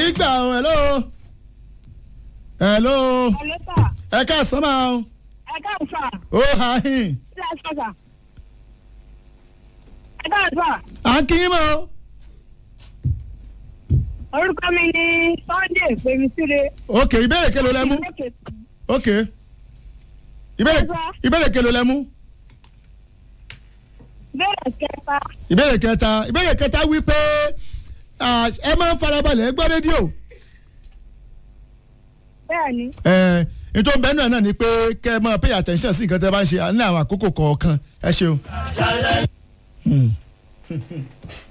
gbà ọ hello hello Ọlọ́sà, ẹ káàsán máa o ẹ káàsà, ó ha hìn ṣé ẹ sọ̀sà? Ẹ káàsà, à ń kí yín mọ́ o orúkọ mi ni Sunday Pèmísíre. ok ìbéèrè kelo lẹ mú ok ìbéèrè ìbéèrè kelo lẹ mú Bẹ́ẹ̀ kẹta, ìbéèrè kẹta ìbéèrè kẹta wí pé ah, ẹ máa ń farabalẹ̀ ẹ gbọ́ rédíò bẹ́ẹ̀ ni. ẹ nítorí bẹ́ẹ̀ náà náà ni pé kẹ́ ẹ máa pay attention sí nǹkan tẹ́ bá ń ṣe ní àwọn àkókò kọ̀ọ̀kan ẹ ṣeun. Hmm.